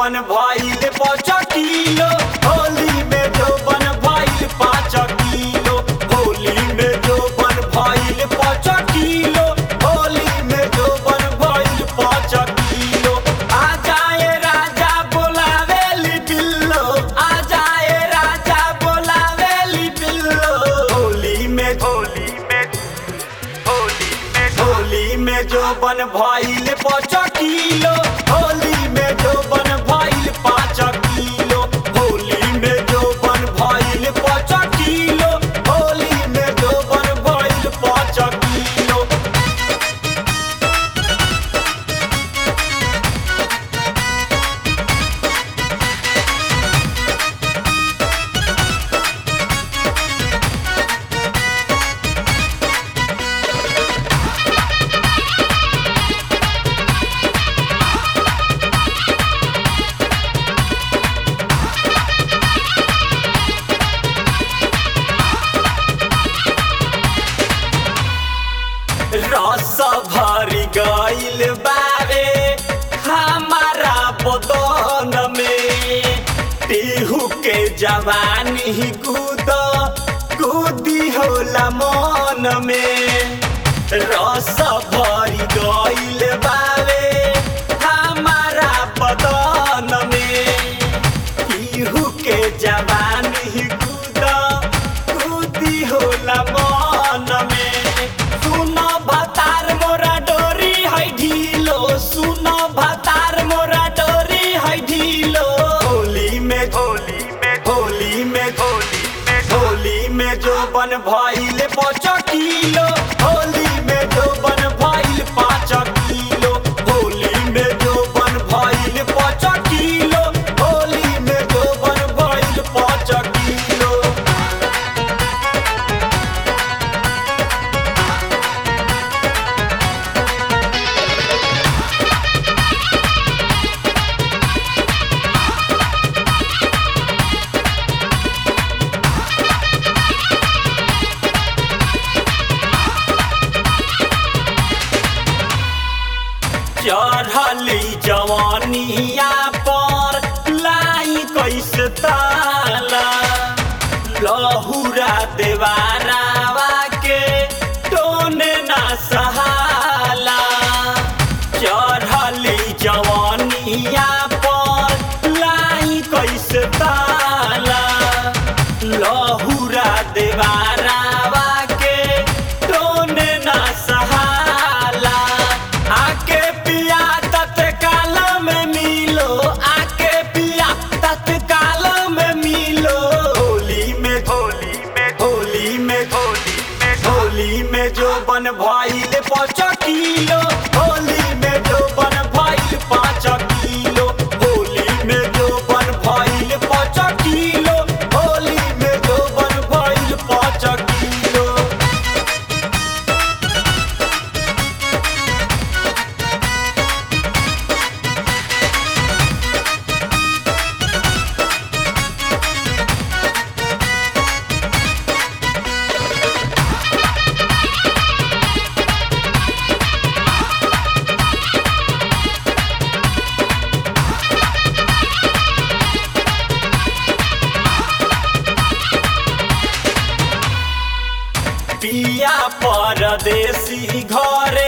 बन भइल पाँच किलो होली में जो बन भइल पाँच किलो होली में जो बन भइल पाँच किलो होली में जो बन भइल पाँच किलो आ जाए राजा बोलावेली बिल्लो आ जाए राजा बोलावेली बिल्लो होली में होली में होली में होली में जो बन भइल पाँच किलो होली में जो बन भइल पाँच किलो होली में जो बन भइल पाँच किलो होली में जो बन भइल पाँच किलो रस भरी गइल बारे हमारा बदन में टिहू के जवानी कूद कूदी होला मन में रस भरी गइल बारे हमारा बदन में टिहू के जवानी कूद कूदी होला मन में सुन भतार मोरा डोरी है ढीलो सुन भतार मोरा डोरी है ढीलो होली में होली में होली में होली में होली में जो बन भइल पाँच किलो होली में जो बन भइल पाँच किलो होली में जो बन भइल पाँच किलो होली में जो बन भइल पाँच किलो चढ़ली जवानिया पर लाई कैसे ताला लहुरा देवारावा के टोने ना सहाला चढ़ली जवानिया पर लाई कैसे ताला लहुरा देवारावा के टोने ना सहाला आके पिया तत्काल में मिलो आके पिया तत्काल में मिलो होली में होली में होली में होली में होली में जो बन भइल पाँच किलो होली में जो बन भइल पाँच किलो होली में जो बन भइल पाँच किलो होली में जो बन भइल पाँच किलो पिया परदेसी घरे